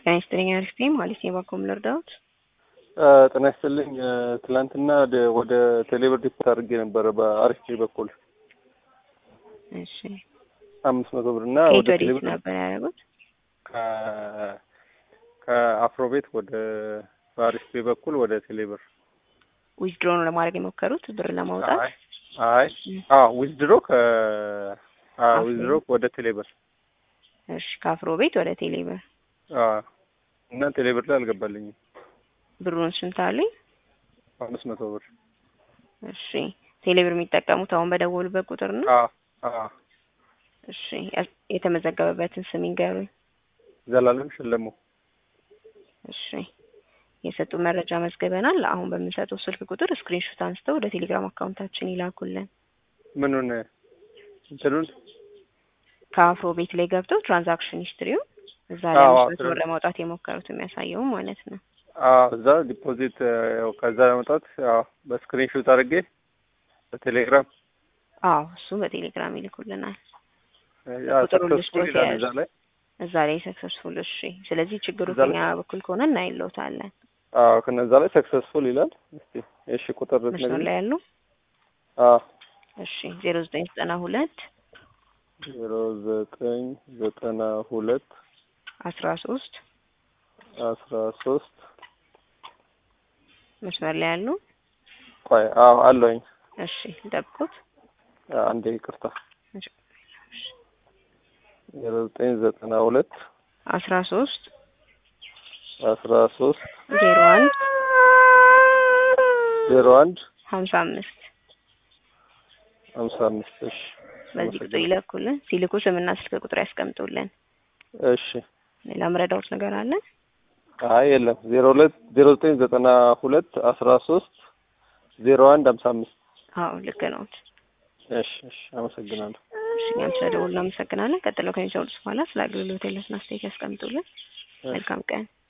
ጤና ይስጥልኝ አሪፍ ነኝ ማለት ነው። ባኮም ልርዳዎት? ጤና ይስጥልኝ። ትላንትና ወደ- ወደ ቴሌብር ዲፖት አድርጌ ነበረ በአሪፍ በኩል እሺ አምስት መቶ ብር እና ከየት ወደ ወዴት ቴሌብር ነበር ያደረጉት? ከ- ከአፍሮቤት ወደ በአሪፍ በኩል ወደ ቴሌብር ዊዝድሮ ነው ለማድረግ የሞከሩት ብር ለማውጣት? አይ አይ አዎ ዊዝድሮ ከ አዎ ዊዝድሮ ወደ ቴሌብር እሺ ከአፍሮ ቤት ወደ ቴሌብር አዎ እና ቴሌብር ላይ አልገባልኝም ብሩን ስንት አሉኝ? አምስት መቶ ብር እሺ ቴሌብር የሚጠቀሙት አሁን በደወሉበት ቁጥር ነው? አዎ አዎ እሺ ያ- የተመዘገበበትን ስም ይንገሩኝ። ዘላለም ሸለሙ እሺ የሰጡ መረጃ መዝግበናል። አሁን በምንሰጠው ስልክ ቁጥር ስክሪንሾት አንስተው ወደ ቴሌግራም አካውንታችን ይላኩልን። ምኑን እንትኑን ከአፍሮ ቤት ላይ ገብተው ትራንዛክሽን ሂስትሪውን እዛ ላይ አዎ፣ አምስት መቶ ብር ትራን- ለማውጣት የሞከሩት የሚያሳየው ማለት ነው። አዎ እዛ ዲፖዚት ያው ከዛ ለመውጣት ያው በስክሪንሾት አድርጌ በቴሌግራም አዎ እሱ በቴሌግራም ይልኩልናል። ያ ቁጥሩን ሰክሰስፉል ልስጦት ይላል የያዙ። እዛ ላይ እዛ ላይ ሰክሰስፉል። እሺ ስለዚህ ችግሩ እዛ ላይ- ከኛ በኩል ከሆነ እናይለውታለን። አዎ ከነዛ ላይ ሰክሰስፉል ይላል። እስቲ እሺ ቁጥር መስመር ልትነግሪኝ? ላይ ያሉ አዎ እሺ ዜሮ ዘጠኝ ዘጠና ሁለት ዜሮ ዘጠኝ ዘጠና ሁለት አስራ ሶስት አስራ ሶስት መስመር ላይ ያሉ ቆይ አዎ አለኝ እሺ ጠብቁት። አንዴ ይቅርታ ዜሮ ዘጠኝ ዘጠና ሁለት አስራ ሶስት አስራ ሶስት ዜሮ አንድ ዜሮ አንድ ሀምሳ አምስት ሀምሳ አምስት እሺ በዚህ ቁጥር ይለኩልን። ሲልኩ ስምና ስልክ ቁጥር ያስቀምጡልን። እሺ ሌላ መረዳዎት ነገር አለ? አይ የለም ዜሮ ሁለት ዜሮ ዘጠኝ ዘጠና ሁለት አስራ ሶስት ዜሮ አንድ ሀምሳ አምስት አዎ ልክ ነዎት። እሺ እሺ አመሰግናለሁ እሺ እኛም ስለደወሉ እናመሰግናለን። ቀጥለው ከሚሰሩት በኋላ ስለ አገልግሎት ያለውን አስተያየት ያስቀምጡልን። መልካም ቀን።